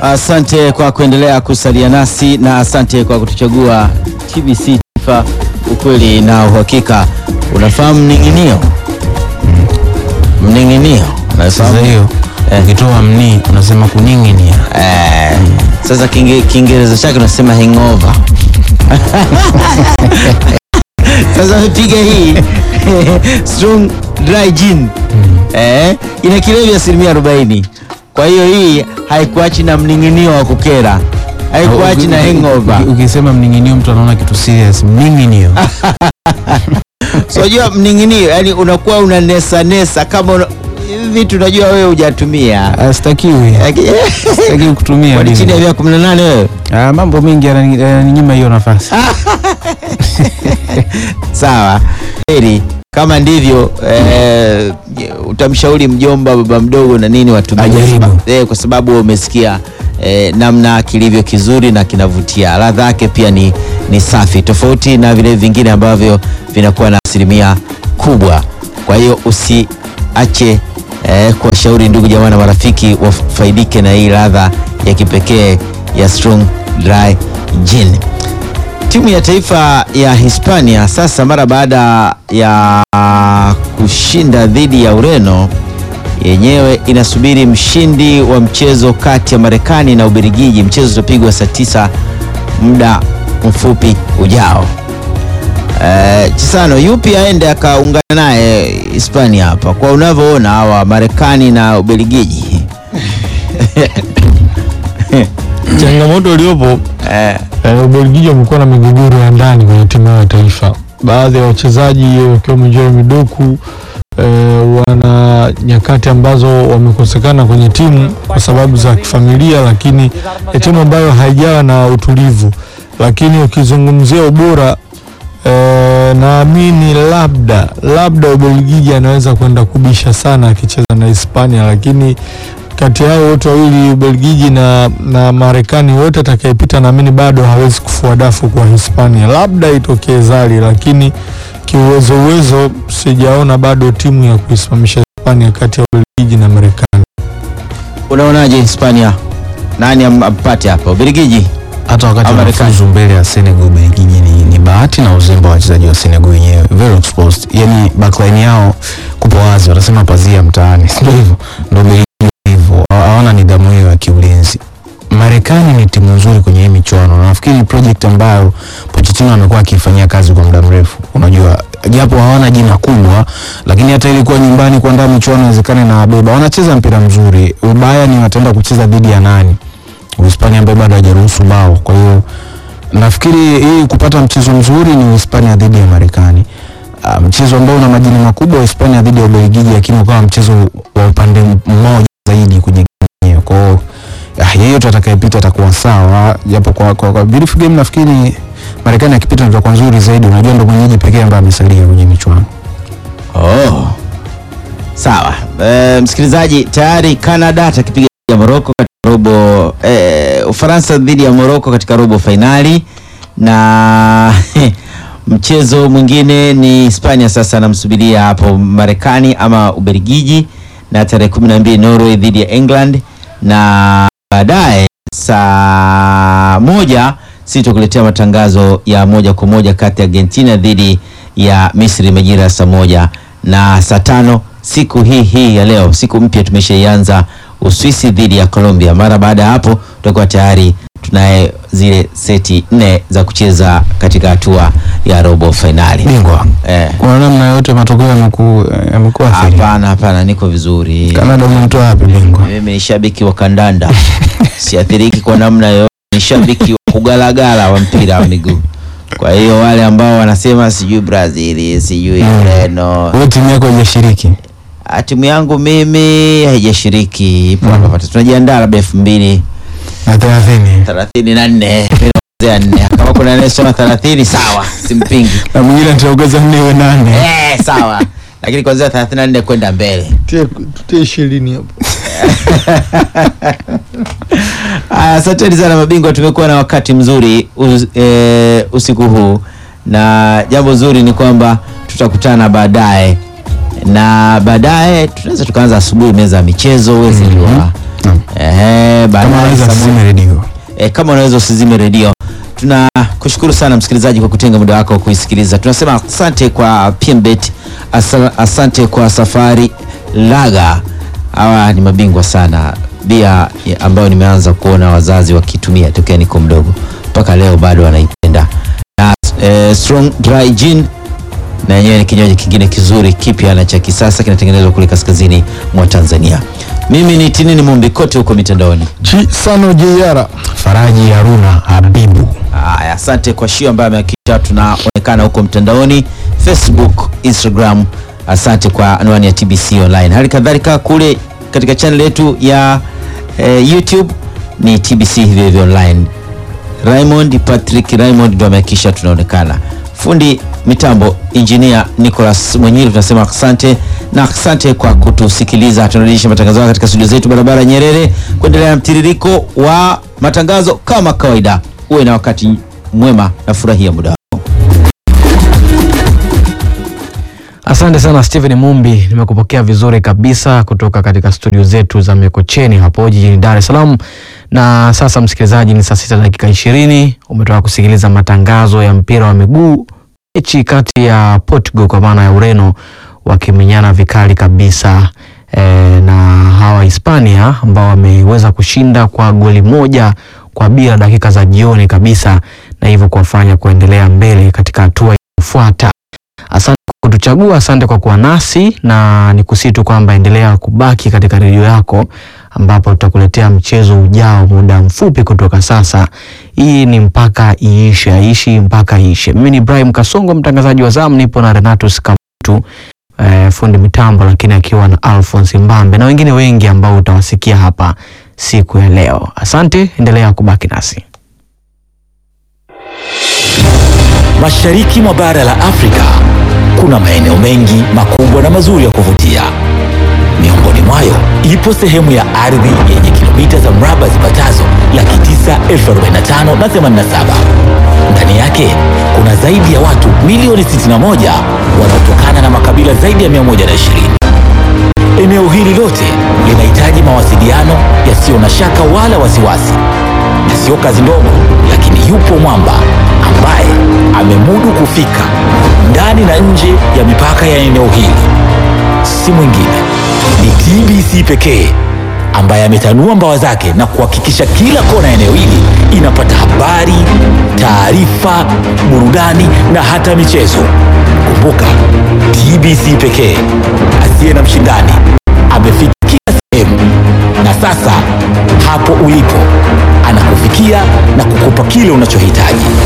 Asante kwa kuendelea kusalia nasi na asante kwa kutuchagua TBC Taifa, ukweli na uhakika. Unafahamu mning'inio? Mning'inio Sasa unafahamu? hiyo ukitoa mni unasema kuning'inia. Eh, sasa Kiinge- Kiingereza chake unasema hangover. Sasa piga hii strong dry gin eh, ina kilevi asilimia 40. Kwa hiyo hii haikuachi na mning'inio wa kukera, haikuachi na hangover. Uki- Ukisema mning'inio mtu anaona kitu serious. Mning'inio. So unajua mning'inio, yani unakuwa unanesa nesa kama una, hivi vitu unajua wewe hujatumia Astakiwi. Sitaki kutumia. Kwani mimi. chini ya miaka 18 wewe? Ah, mambo mengi yanani- yananinyima hiyo nafasi. Sawa, heri kama ndivyo eh, utamshauri mjomba, baba mdogo na nini watumie, Ajaribu. kwa sababu- eh, kwa sababu umesikia eh, namna kilivyo kizuri na kinavutia. Ladha yake pia ni, ni safi, tofauti na vile vingine ambavyo vinakuwa na asilimia kubwa. Kwa hiyo usiache eh, kuwashauri ndugu jamaa na marafiki wafaidike na hii ladha ya kipekee ya Strong Dry Gin. Timu ya taifa ya Hispania sasa mara baada ya kushinda dhidi ya Ureno yenyewe inasubiri mshindi wa mchezo kati ya Marekani na Ubelgiji. Mchezo utapigwa saa tisa muda mfupi ujao. Eh, Chisano, yupi aende akaungana naye Hispania hapa kwa unavyoona hawa Marekani na Ubelgiji? Changamoto iliyopo Eh, eh, Ubelgiji wamekuwa na migogoro ya ndani kwenye timu yao ya taifa. Baadhi ya wachezaji wakiwemo Jeremy Doku eh, wana nyakati ambazo wamekosekana kwenye timu kwa sababu za kifamilia, lakini ni timu ambayo haijawa na utulivu. Lakini ukizungumzia ubora eh, naamini labda labda Ubelgiji anaweza kwenda kubisha sana akicheza na Hispania, lakini kati yao wote wawili Ubelgiji na, na Marekani wote atakayepita naamini bado hawezi kufua dafu kwa Hispania, labda itokee zali, lakini kiuwezo uwezo sijaona bado timu ya kuisimamisha Hispania kati ya Ubelgiji na Marekani. unaonaje Hispania? Nani am- ampate hapa? Ubelgiji? Hata wakati Ama Marekani. wanafuzu mbele ya Senegal, Ubelgiji ni, ni bahati na uzembe wa wachezaji wa Senegal wenyewe, very exposed. Yani backline yao kupo wazi, wanasema pazia mtaani, ndio hivyo, ndio Ubelgiji hivyo, Hawa- hawana nidhamu hiyo ya kiulinzi. Marekani ni timu nzuri kwenye hii michuano na nafikiri ni project ambayo Pochettino amekuwa akifanyia kazi kwa muda mrefu. Unajua, japo hawana jina kubwa, lakini hata ilikuwa nyumbani kuandaa michuano inawezekana na wabeba. Wanacheza mpira mzuri. Ubaya ni wataenda kucheza dhidi ya nani? Uhispania ambaye bado hajaruhusu bao. Kwa hiyo nafikiri hii kupata mchezo mzuri ni Uhispania dhidi ya Marekani. Ah, mchezo ambao una majina makubwa Uhispania dhidi ya Ubelgiji, lakini ukawa mchezo wa upande mmoja zaidi kwenye game yenyewe. Kwa hiyo ah, yeyote atakayepita atakuwa sawa, japo kwa, kwa, kwa beautiful game nafikiri Marekani akipita ndio kwa nzuri zaidi. Unajua ndo mwenyeji pekee ambaye amesalia kwenye michuano. Oh. Sawa. E, msikilizaji tayari Canada atakipiga dhidi ya Morocco katika robo e, Ufaransa dhidi ya Morocco katika robo fainali na mchezo mwingine ni Hispania sasa anamsubiria hapo Marekani ama Ubelgiji na tarehe kumi na mbili Norway dhidi ya England na baadaye saa moja sitokuletea matangazo ya moja kwa moja kati ya Argentina dhidi ya Misri majira ya saa moja na saa tano siku hii hii ya leo, siku mpya tumeshaianza, Uswisi dhidi ya Colombia. Mara baada ya hapo tutakuwa tayari tunaye zile seti nne za kucheza katika hatua ya robo fainali. Bingwa. Eh, Kuna namna yote matokeo yameku yamekuwa athiri. hapana hapana, niko vizuri. Canada umemtoa wapi bingwa? Mimi ni shabiki wa kandanda, siathiriki kwa namna yoyote. Ni shabiki wa kugalagala wa mpira wa miguu. Kwa hiyo wale ambao wanasema sijui Brazil sijui Mm. Ureno, Wewe timu yako haijashiriki. ah, timu yangu mimi haijashiriki, ipo hapa pata. Tunajiandaa labda elfu mbili Na 30. thelathini na nne Naongezea nne. Kama kuna anayesema thelathini sawa, simpingi. Na mwingine nitaongeza nne iwe nane. Eh, sawa, lakini kuanzia thelathini na nne kwenda mbele. Tutie ishirini hapo. Aya, Asanteni sana mabingwa, tumekuwa na wakati mzuri us, e, usiku huu, na jambo zuri ni kwamba tutakutana baadaye, na baadaye tunaweza tukaanza asubuhi meza ya michezo, huwezi jua Naam. Ehe, Kama baadaye anaweza saa moja- asizime redio. e, kama unaweza usizime redio. Tunakushukuru sana msikilizaji kwa kutenga muda wako kuisikiliza. Tunasema asante kwa PMBet, asa, asante kwa Safari Laga. Hawa ni mabingwa sana, bia ya- ambayo nimeanza kuona wazazi wakitumia tokea niko mdogo mpaka leo bado wanaipenda, na e, Strong Dry Gin na yenyewe ni kinywaji kingine kizuri kipya na cha kisasa kinatengenezwa kule kaskazini mwa Tanzania. Mimi ni Tinini Mumbi kote huko mitandaoni. Chisano Jeyara Faraji Haruna Habibu. Haya, asante kwa Shio ambaye amehakikisha tunaonekana huko mtandaoni Facebook, Instagram. Asante kwa anwani ya TBC online. Hali kadhalika kule katika channel yetu ya eh, YouTube ni TBC hivyo hivyo online. Raymond Patrick Raymond ndo amehakikisha tunaonekana. Fundi mitambo engineer Nicholas Mwenyili, tunasema asante na asante kwa kutusikiliza. Tunarudisha matangazo haya katika studio zetu barabara ya Nyerere, kuendelea na mtiririko wa matangazo kama kawaida. Uwe na wakati mwema na furahia muda wako. Asante sana Steven Mumbi, nimekupokea vizuri kabisa kutoka katika studio zetu za Mikocheni hapo jijini Dar es Salaam. Na sasa msikilizaji, ni saa sita dakika ishirini. Umetoka kusikiliza matangazo ya mpira wa miguu, mechi kati ya Portugal kwa maana ya Ureno wakimenyana vikali kabisa e, na hawa Hispania ambao wameweza kushinda kwa goli moja kwa bila dakika za jioni kabisa, na hivyo kuwafanya kuendelea mbele katika hatua inayofuata. Asante kwa kutuchagua, asante kwa kuwa nasi, na ni kusitu kwamba endelea kubaki katika redio yako, ambapo tutakuletea mchezo ujao muda mfupi kutoka sasa. Hii ni mpaka iishe, aishi mpaka iishe. Mimi ni Ibrahim Kasongo, mtangazaji wa zamu, nipo na Renatus Kamutu eh, fundi mitambo, lakini akiwa na Alphonse Mbambe na wengine wengi ambao utawasikia hapa siku ya leo. Asante, endelea kubaki nasi. Mashariki mwa bara la Afrika kuna maeneo mengi makubwa na mazuri ya kuvutia. Miongoni mwayo ipo sehemu ya ardhi yenye kilomita za mraba zipatazo laki tisa elfu arobaini na tano na themanini na saba. Ndani yake kuna zaidi ya watu milioni 61 wanaotokana na makabila zaidi ya 120. Eneo hili lote linahitaji mawasiliano yasiyo na shaka wala wasiwasi, na sio kazi ndogo, lakini yupo mwamba ambaye amemudu kufika ndani na nje ya mipaka ya eneo hili. Si mwingine ni TBC pekee ambaye ametanua mbawa zake na kuhakikisha kila kona ya eneo hili inapata habari, taarifa, burudani na hata michezo. Kumbuka, TBC pekee asiye na mshindani amefika kila sehemu, na sasa hapo ulipo anakufikia na kukupa kile unachohitaji.